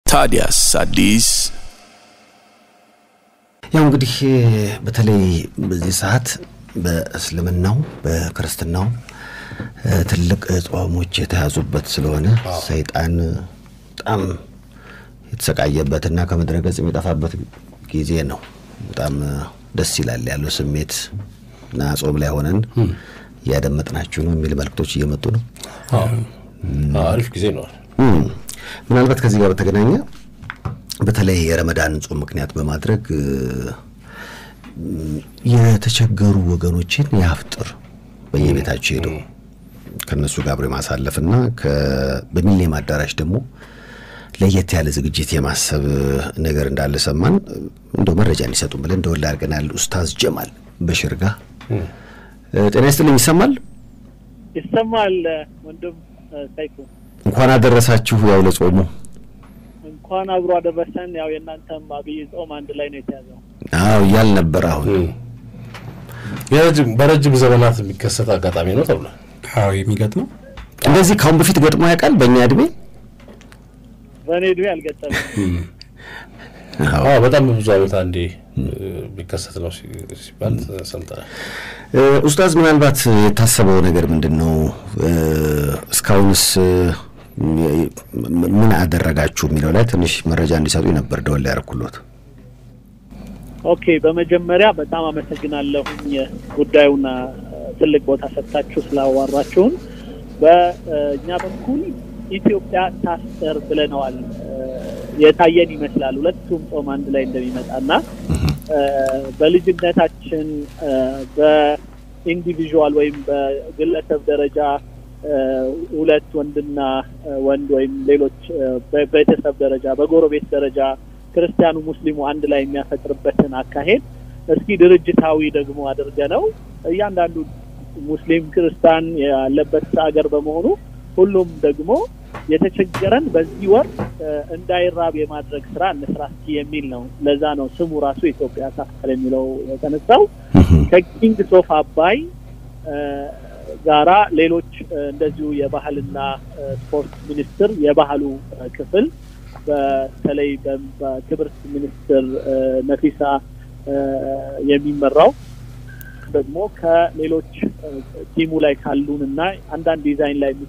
ታዲያስ አዲስ ያው እንግዲህ በተለይ በዚህ ሰዓት በእስልምናው በክርስትናው ትልቅ ጾሞች የተያዙበት ስለሆነ ሰይጣን በጣም የተሰቃየበትና ከምድረ ገጽ የሚጠፋበት ጊዜ ነው። በጣም ደስ ይላል ያለው ስሜት እና ጾም ላይ ሆነን እያደመጥናችሁ ነው የሚል መልክቶች እየመጡ ነው። አሪፍ ጊዜ ነው። ምናልባት ከዚህ ጋር በተገናኘ በተለይ የረመዳን ጾም ምክንያት በማድረግ የተቸገሩ ወገኖችን የአፍጥር በየቤታቸው ሄደው ከእነሱ ጋር አብሮ የማሳለፍና በሚሊኒየም አዳራሽ ደግሞ ለየት ያለ ዝግጅት የማሰብ ነገር እንዳለ ሰማን። እንደው መረጃ እንዲሰጡን ብለን እንደወላ አድርገናል። ኡስታዝ ጀማል በሽር ጋ ጤና ይስጥልኝ። ይሰማል ይሰማል። ወንድም ሰይፉ እንኳን አደረሳችሁ። ያው ለጾሙ እንኳን አብሮ አደረሰን። ያው የእናንተም አብይ ጾም አንድ ላይ ነው የተያዘው። አዎ እያል ነበር። አሁን የረጅም በረጅም ዘመናት የሚከሰት አጋጣሚ ነው ተብሏል። አዎ የሚገጥመው እንደዚህ ካሁን በፊት ገጥሞ ያውቃል? በእኛ እድሜ በእኔ እድሜ አልገጠመም። አዎ በጣም በብዙ ዓመት አንዴ የሚከሰት ነው ሲባል ሰምተናል። ኡስታዝ ምናልባት የታሰበው ነገር ምንድን ነው? እስካሁንስ ምን አደረጋችሁ የሚለው ላይ ትንሽ መረጃ እንዲሰጡ ነበር ደወል ያደረኩሎት። ኦኬ፣ በመጀመሪያ በጣም አመሰግናለሁኝ ጉዳዩን ትልቅ ቦታ ሰጥታችሁ ስላዋራችሁን። በእኛ በኩል ኢትዮጵያ ታስር ብለነዋል። የታየን ይመስላል ሁለቱም ጾም አንድ ላይ እንደሚመጣና በልጅነታችን በኢንዲቪዥዋል ወይም በግለሰብ ደረጃ ሁለት ወንድና ወንድ ወይም ሌሎች በቤተሰብ ደረጃ በጎረቤት ደረጃ ክርስቲያኑ ሙስሊሙ አንድ ላይ የሚያፈጥርበትን አካሄድ እስኪ ድርጅታዊ ደግሞ አድርገ ነው እያንዳንዱ ሙስሊም ክርስቲያን ያለበት ሀገር በመሆኑ ሁሉም ደግሞ የተቸገረን በዚህ ወር እንዳይራብ የማድረግ ስራ እንስራ እስኪ የሚል ነው። ለዛ ነው ስሙ ራሱ ኢትዮጵያ ታስር የሚለው የተነሳው። ከኪንግስ ኦፍ አባይ ጋራ ሌሎች እንደዚሁ የባህልና ስፖርት ሚኒስቴር የባህሉ ክፍል በተለይ በክብርት ሚኒስትር ነፊሳ የሚመራው ደግሞ ከሌሎች ቲሙ ላይ ካሉን እና አንዳንድ ዲዛይን ላይ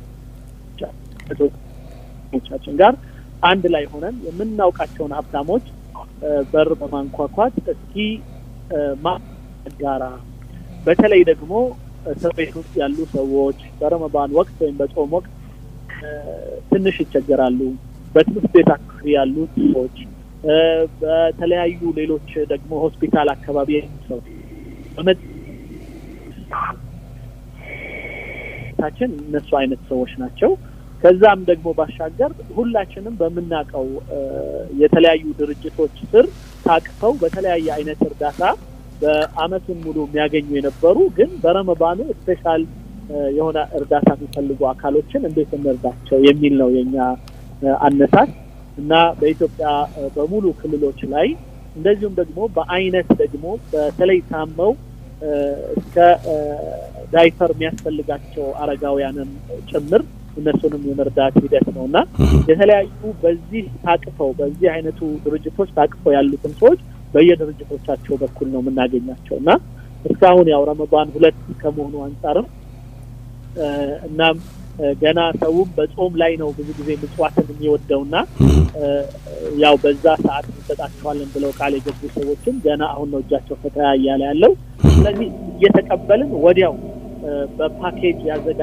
ቻችን ጋር አንድ ላይ ሆነን የምናውቃቸውን ሀብታሞች በር በማንኳኳት እስኪ ማጋራ በተለይ ደግሞ እስር ቤት ውስጥ ያሉ ሰዎች በረመዳን ወቅት ወይም በጾም ወቅት ትንሽ ይቸገራሉ። በትምህርት ቤት አካባቢ ያሉ ሰዎች፣ በተለያዩ ሌሎች ደግሞ ሆስፒታል አካባቢ ሰው ታችን እነሱ አይነት ሰዎች ናቸው። ከዛም ደግሞ ባሻገር ሁላችንም በምናውቀው የተለያዩ ድርጅቶች ስር ታቅፈው በተለያየ አይነት እርዳታ በአመቱን ሙሉ የሚያገኙ የነበሩ ግን በረመባኑ ስፔሻል የሆነ እርዳታ የሚፈልጉ አካሎችን እንዴት እንርዳቸው የሚል ነው የኛ አነሳስ እና በኢትዮጵያ በሙሉ ክልሎች ላይ እንደዚሁም ደግሞ በአይነት ደግሞ በተለይ ታመው እስከ ዳይፐር የሚያስፈልጋቸው አረጋውያንን ጭምር እነሱንም የመርዳት ሂደት ነው እና የተለያዩ በዚህ ታቅፈው በዚህ አይነቱ ድርጅቶች ታቅፈው ያሉትን ሰዎች በየድርጅቶቻቸው በኩል ነው የምናገኛቸው እና እስካሁን ያው ረመዳን ሁለት ከመሆኑ አንጻርም እናም ገና ሰውም በጾም ላይ ነው ብዙ ጊዜ ምጽዋትን የሚወደውና ያው በዛ ሰዓት እንሰጣቸዋለን ብለው ቃል የገቡ ሰዎችም ገና አሁን ነው እጃቸው ፈታ እያለ ያለው። ስለዚህ እየተቀበልን ወዲያው በፓኬጅ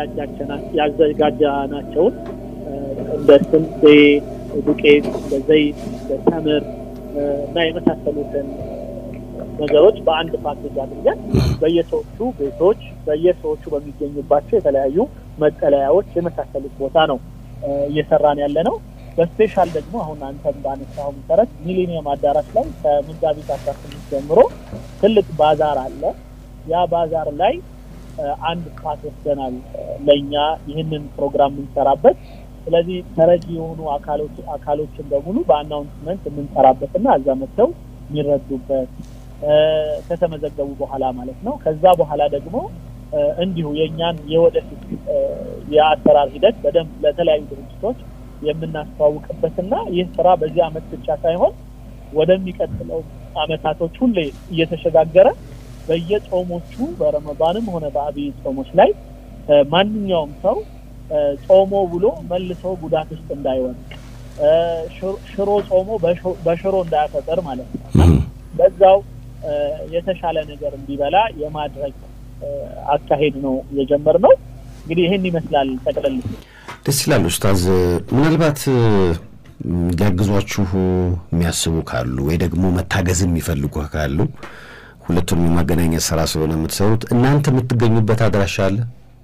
ያዘጋጃናቸውን እንደ ስንዴ ዱቄት፣ እንደ ዘይት፣ እንደ ተምር እና የመሳሰሉትን ነገሮች በአንድ ፓኬጅ አድርገን በየሰዎቹ ቤቶች በየሰዎቹ በሚገኙባቸው የተለያዩ መጠለያዎች የመሳሰሉት ቦታ ነው እየሰራን ያለ ነው። በስፔሻል ደግሞ አሁን አንተም ባነሳው መሰረት ሚሊኒየም አዳራሽ ላይ ከመጋቢት አስራ ስምንት ጀምሮ ትልቅ ባዛር አለ። ያ ባዛር ላይ አንድ ስፓት ወስደናል ለእኛ ይህንን ፕሮግራም የምንሰራበት። ስለዚህ ተረጂ የሆኑ አካሎች አካሎችን በሙሉ በአናውንስመንት የምንሰራበትና እዛ መጥተው የሚረዱበት ከተመዘገቡ በኋላ ማለት ነው። ከዛ በኋላ ደግሞ እንዲሁ የእኛን የወደፊት የአሰራር ሂደት በደንብ ለተለያዩ ድርጅቶች የምናስተዋውቅበትና ይህ ስራ በዚህ አመት ብቻ ሳይሆን ወደሚቀጥለው አመታቶች ሁሌ እየተሸጋገረ በየጾሞቹ በረመዳንም ሆነ በአብይ ጾሞች ላይ ማንኛውም ሰው ጾሞ ብሎ መልሶ ጉዳት ውስጥ እንዳይወድቅ ሽሮ ጾሞ በሽሮ እንዳያፈጠር ማለት ነው። በዛው የተሻለ ነገር እንዲበላ የማድረግ አካሄድ ነው የጀመርነው። እንግዲህ ይህን ይመስላል ጠቅለል። ደስ ይላል ኡስታዝ። ምናልባት ሊያግዟችሁ የሚያስቡ ካሉ ወይ ደግሞ መታገዝ የሚፈልጉ ካሉ ሁለቱንም የማገናኘት ስራ ስለሆነ የምትሰሩት እናንተ የምትገኙበት አድራሻ አለ?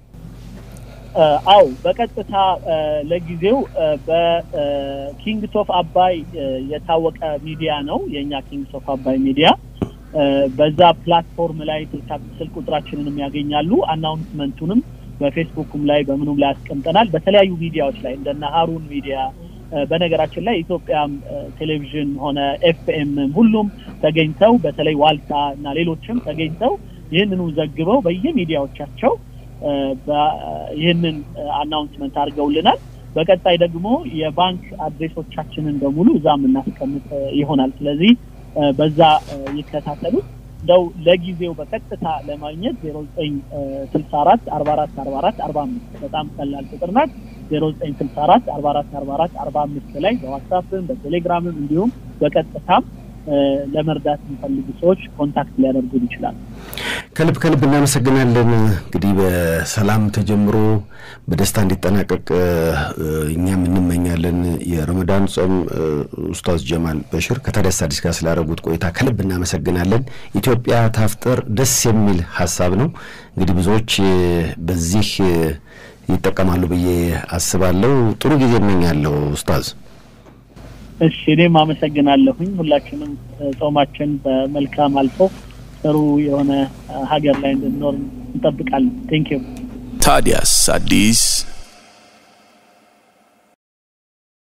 አው በቀጥታ ለጊዜው በኪንግስ ኦፍ አባይ የታወቀ ሚዲያ ነው የእኛ ኪንግስ ኦፍ አባይ ሚዲያ። በዛ ፕላትፎርም ላይ ስልክ ቁጥራችንንም ያገኛሉ። አናውንስመንቱንም በፌስቡክም ላይ በምኑም ላይ አስቀምጠናል። በተለያዩ ሚዲያዎች ላይ እንደነ ሀሩን ሚዲያ በነገራችን ላይ ኢትዮጵያም ቴሌቪዥን ሆነ ኤፍኤምም ሁሉም ተገኝተው በተለይ ዋልታ እና ሌሎችም ተገኝተው ይህንኑ ዘግበው በየሚዲያዎቻቸው ይህንን አናውንስመንት አድርገውልናል። በቀጣይ ደግሞ የባንክ አድሬሶቻችንን በሙሉ እዛ የምናስቀምጥ ይሆናል። ስለዚህ በዛ ይከታተሉ። እንደው ለጊዜው በቀጥታ ለማግኘት ዜሮ ዘጠኝ ስልሳ አራት አርባ አራት አርባ አራት አርባ አምስት በጣም ቀላል ቁጥር ናት። ዜሮ ዘጠኝ ስልሳ አራት አርባ አራት አርባ አራት አርባ አምስት ላይ በዋትሳፕም በቴሌግራምም እንዲሁም በቀጥታም ለመርዳት የሚፈልጉ ሰዎች ኮንታክት ሊያደርጉን ይችላሉ። ከልብ ከልብ እናመሰግናለን። እንግዲህ በሰላም ተጀምሮ በደስታ እንዲጠናቀቅ እኛም እንመኛለን። የረመዳን ጾም ኡስታዝ ጀማል በሽር ከታዲያስ አዲስ ጋር ስላደረጉት ቆይታ ከልብ እናመሰግናለን። ኢትዮጵያ ታፍጥር ደስ የሚል ሀሳብ ነው። እንግዲህ ብዙዎች በዚህ ይጠቀማሉ ብዬ አስባለሁ። ጥሩ ጊዜ እመኛለሁ ኡስታዝ። እሺ እኔም አመሰግናለሁኝ። ሁላችንም ጾማችን በመልካም አልፎ ጥሩ የሆነ ሀገር ላይ እንድንኖር እንጠብቃለን። ቴንክ ዩ። ታዲያስ አዲስ